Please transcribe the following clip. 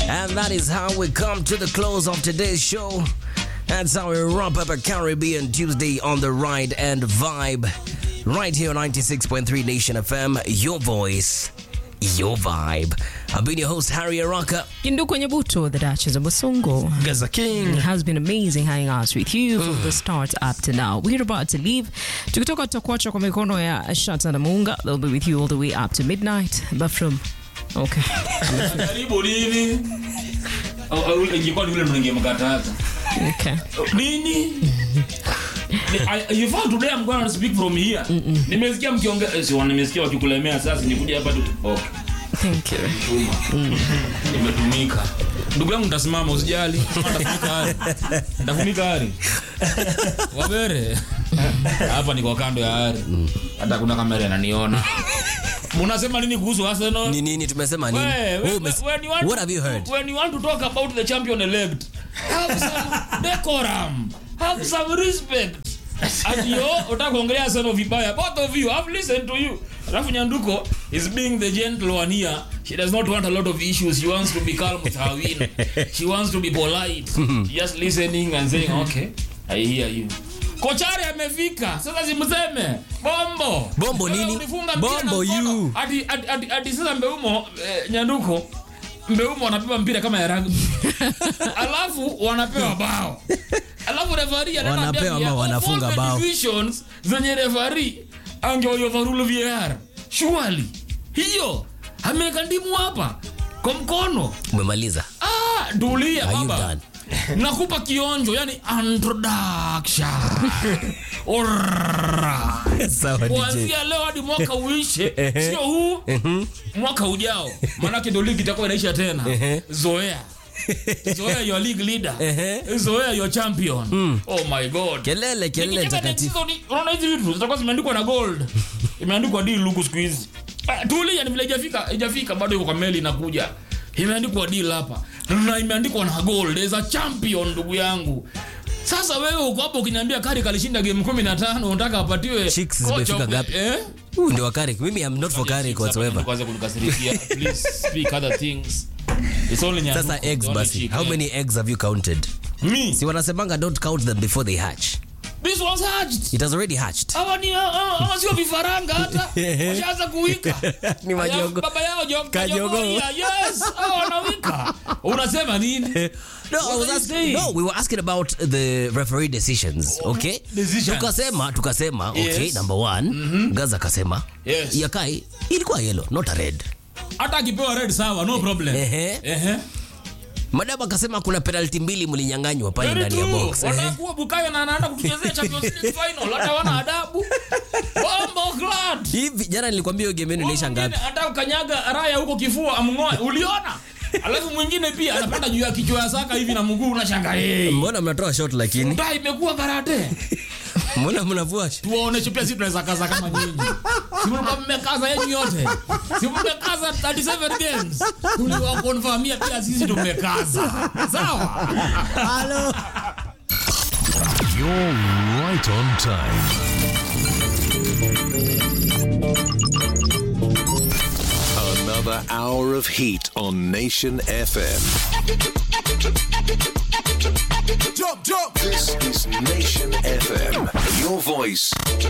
And that is how we come to the close of today's show. That's how we wrap up a Caribbean Tuesday on the ride and vibe. Right here on 96.3 Nation FM, your voice, your vibe. I've been your host, Harry Araka. Kinduku Nyabuto, the Duchess of Basongo. Gaza King. It has been amazing hanging out with you from the start up to now. We're about to leave. Tukitoka tutakuacha kwa mikono ya Shata na Munga. They'll be with you all the way up to midnight. But from Okay. karibu nini Au- au ingekuwa ni ule mngemkataza Okay. nini Ni- I- you found today I'm gonna speak from here nimesikia mkiongea eh, si wa- nimesikia wakikulemea sasa nikuja hapa tu okay Thank you. tuma imetumika ndugu yangu nitasimama usijali ntafunika hari ntafunika hari wabere hapa niko kando ya hari hata kuna kamera inaniona munasema nini kuhusu Arsenal Ni nini tumesema nini? Wait, Wewe wait, umes- when you want What to- have you heard? When you want to talk about the champion elect, have some decorum, have some respect. And yo, utaka kuongelea Arsenal vibaya. Both of you, I've listened to you. Alafu Nyanduko is being the gentle one here. She does not want a lot of issues. She wants to be calm with her win. She wants to be polite. Just listening and saying, okay, I hear you. Kochari amefika. Sasa simseme. Bombo. Bombo Wewe nini? ulifunga mpira na Bombo mkono. you. Hadi hadi- hadi hadi sasa Mbeumo eh, Nyanduko Mbeumo wanapewa mpira kama ya rugby. Alafu wanapewa bao. Alafu referee anaenda Wanapewa ambia, ama of all wanafunga the bao. decisions zenye referee angeoverrule VAR. Surely. Hiyo ameweka ndimu hapa kwa mkono. Umemaliza. Ah, tulia Are you baba. done? Nakupa kionjo, yani introduction. Alright Sawa DJ. kuanzia leo hadi mwaka uishe sio huu mwaka ujao maanake ndo ligi itakuwa inaisha tena zoea zoea your league leader zoea your champion oh my god Kelele kelele Nikicheka next takatifu. season, unaona hizi vitu zitakuwa zimeandikwa na gold imeandikwa deal huku siku hizi Ah, tulia ni vile ijafika ijafika bado iko kwa meli inakuja imeandikwa deal hapa na imeandikwa na gold there's a champion ndugu yangu sasa wewe uko hapo ukiniambia kari kalishinda game 15 unataka apatiwe Chicks coach zimefika of the- ngapi? eh? Huyu ndio Karik. Mimi I'm not for Karik whatsoever. Kwanza kunikasirikia. Please speak other things. It's only Nyanduko, Sasa the eggs only basi. chick, How eh. many eggs have you counted? Me. Si wanasemanga don't count them before they hatch. This was hatched. It has already hatched. hawa ni hawa hawa sio vifaranga hata washaanza kuwika Ni majogo. baba yao jo- Kajogo. kajogoria, yes hawa wanawika unasema nini No, I What was are you asking, saying? no, we were asking about the referee decisions, okay? Decisions. Tukasema, tukasema, okay, Yes. number one, Gaza akasema, Yes. Yakai ilikuwa yellow, not a red. hata akipewa red sawa no problem Ehe. Ehe. Madam akasema kuna penalty mbili mlinyang'anywa pale Very ndani ya true. box. Ehe. watakuwa bukayo na anaenda kutuchezea champions league final hata wana adabu bombo glad Hivi jana nilikwambia hiyo game yenu inaisha ngapi? hata ukanyaga raya huko kifua amng'oe uliona alafu mwingine pia anapanda juu ya kichwa ya saka hivi na mguu unashanga hey. Mbona mnatoa shot lakini? Nda imekuwa karate Mbona mnavua shot? tuwaoneshe pia sisi tunaweza kaza kama nyinyi si mlikuwa mmekaza yenyu yote si mmekaza 37 games tuliwakonfamia pia sisi tumekaza sawa Hello. You're right on time. Another hour of heat on Nation FM. Jump, jump. This is Nation FM. Your voice,